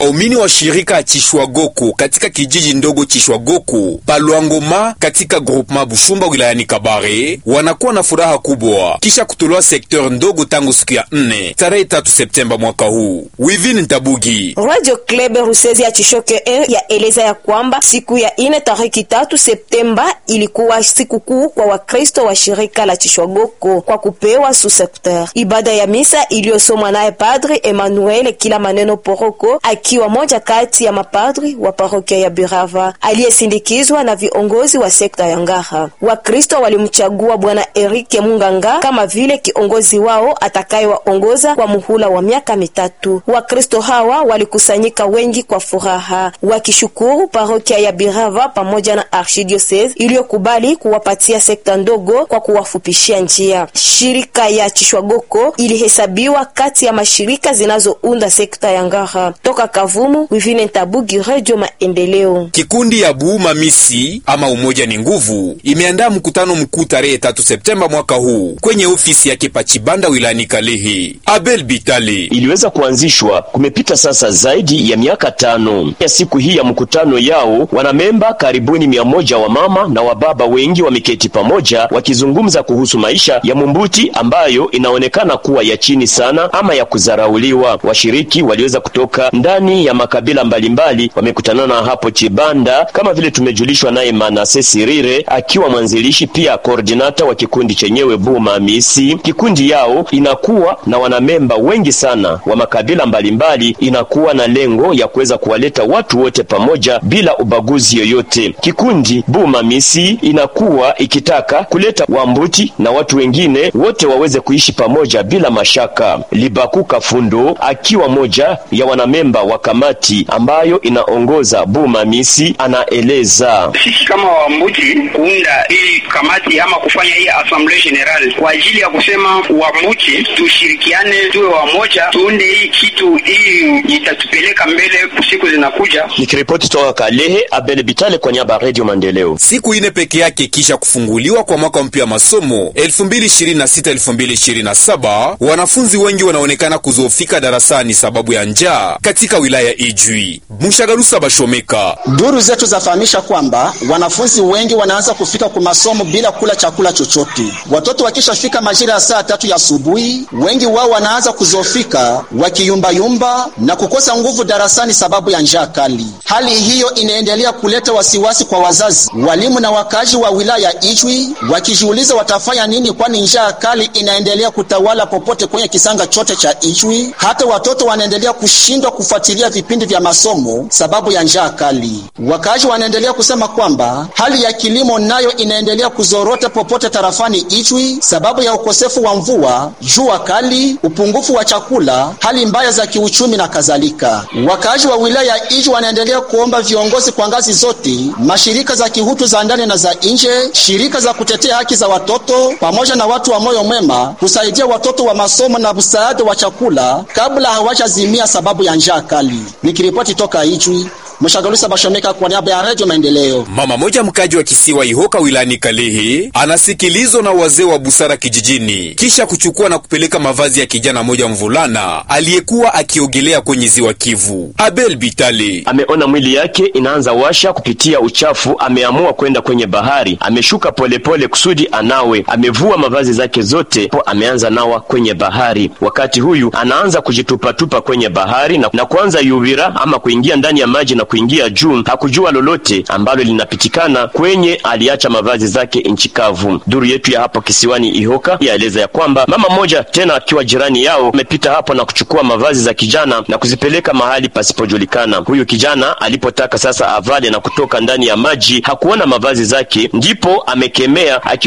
Waumini wa shirika ya Chishwagoku katika kijiji ndogo Chishwagoku Palwangoma katika groupement Bushumba wilayani Kabare wanakuwa na furaha kubwa kisha kutolewa sekteur ndogo tangu siku ya nne tarehe tatu Septemba mwaka huu. Wivin Ntabugi Radio Club Rusezi ya Chishoke e ya eleza ya kwamba siku ya ine tariki tatu Septemba ilikuwa siku kuu kwa Wakristo wa shirika la Chishwagoko kwa kupewa su sekteur. Ibada ya misa iliyosomwa naye Padri Emmanuel kila maneno Poroko akiwa moja kati ya mapadri wa parokia ya Birava aliyesindikizwa na viongozi wa sekta ya Ngaha. Wakristo walimchagua Bwana Erike Munganga kama vile kiongozi wao atakayewaongoza kwa muhula wa miaka mitatu. Wakristo hawa walikusanyika wengi kwa furaha wakishukuru parokia ya Birava pamoja na archidiocese iliyokubali kuwapatia sekta ndogo kwa kuwafupishia njia. Shirika ya Chishwagoko ilihesabiwa kati ya mashirika zinazounda sekta ya Ngara. Toka Kavumu, Wivine Ntabugi, Radio Maendeleo. Kikundi ya Buuma Misi ama Umoja ni Nguvu imeandaa mkutano mkuu tarehe tatu Septemba mwaka huu kwenye ofisi yake Pachibanda wilayani Kalehe. Abel Bitali iliweza kuanzishwa kumepita sasa zaidi ya miaka tano. Ya siku hii ya mkutano yao wanamemba karibuni mia moja wa mama na wa baba wengi wameketi pamoja wakizungumza kuhusu maisha ya Mumbuti ambayo inaonekana kuwa ya chini sana ama ya kuzarauliwa. Washiriki waliweza kutoka ndani ya makabila mbalimbali wamekutanana hapo Chibanda, kama vile tumejulishwa naye Manase Sirire akiwa mwanzilishi pia koordinata wa kikundi chenyewe Buma Misi. Kikundi yao inakuwa na wanamemba wengi sana wa makabila mbalimbali, inakuwa na lengo ya kuweza kuwaleta watu wote pamoja bila ubaguzi yoyote. Kikundi Buma Misi inakuwa ikitaka kuleta Wambuti na watu wengine wote waweze kuishi pamoja bila mashaka. Libaku Kafundo akiwa moja ya wanamemba wa kamati ambayo inaongoza Buma Misi anaeleza sisi kama Wambuti kuunda hii kamati ama kufanya hii assemblee general kwa ajili ya kusema Wambuti tushirikiane, tuwe wamoja, tuunde hii kitu, hii itatupeleka mbele siku zinakuja. Nikiripoti toka Kalehe, Abel Bitale kwa niaba ya Radio Maendeleo. siku ine peke yake kisha kufunguliwa kwa mwaka mpya wa masomo 2026-2027 wanafunzi wengi wanaonekana kuzofika darasani sababu ya njaa katika wilaya Ijwi. Mushagarusa Bashomeka Duru zetu zafahamisha kwamba wanafunzi wengi wanaanza kufika kwa masomo bila kula chakula chochote. Watoto wakishafika majira ya saa tatu ya asubuhi, wengi wao wanaanza kuzofika wakiyumbayumba na kukosa nguvu darasani sababu ya njaa kali. Hali hiyo inaendelea kuleta wasiwasi kwa wazazi, walimu na wakazi wa wilaya Ijwi wakijiuliza watafanya nini, kwani njaa kali inaendelea kutawala popote kwenye kisanga chote cha Ijwi. Hata watoto wanaendelea kushindwa kufuatilia vipindi vya masomo sababu ya njaa kali. Wakazi wanaendelea kusema kwamba hali ya kilimo nayo inaendelea kuzorota popote tarafani Ijwi sababu ya ukosefu wa mvua, jua kali, upungufu wa chakula, hali mbaya za kiuchumi na kadhalika. Wakazi wa wilaya ya Ijwi wanaendelea kuomba viongozi kwa ngazi zote, mashirika za kihutu za ndani na za nje, shirika za kutetea haki za watoto pamoja na watu wa moyo mwema kusaidia watoto wa masomo na msaada wa chakula kabla hawajazimia sababu ya njaa kali. Nikiripoti toka Ijwi, Mshagalusa Bashomeka kwa niaba ya Radio Maendeleo. Mama moja mkaji wa kisiwa Ihoka wilayani Kalehe anasikilizwa na wazee wa busara kijijini kisha kuchukua na kupeleka mavazi ya kijana moja mvulana aliyekuwa akiogelea kwenye ziwa Kivu. Abel Bitale ameona mwili yake inaanza washa kupitia uchafu, ameamua kwenda kwenye bahari. Ameshuka polepole pole kusudi anawe, amevua mavazi zake zote po ameanza nawa kwenye bahari. Wakati huyu anaanza kujitupatupa kwenye bahari na, na kuanza yuvira ama kuingia ndani ya maji na kuingia juu. Hakujua lolote ambalo linapitikana kwenye aliacha mavazi zake nchi kavu. Duru yetu ya hapo kisiwani Ihoka yaeleza ya kwamba mama mmoja tena akiwa jirani yao amepita hapo na kuchukua mavazi za kijana na kuzipeleka mahali pasipojulikana. Huyu kijana alipotaka sasa avale na kutoka ndani ya maji hakuona mavazi zake, ndipo amekemea aki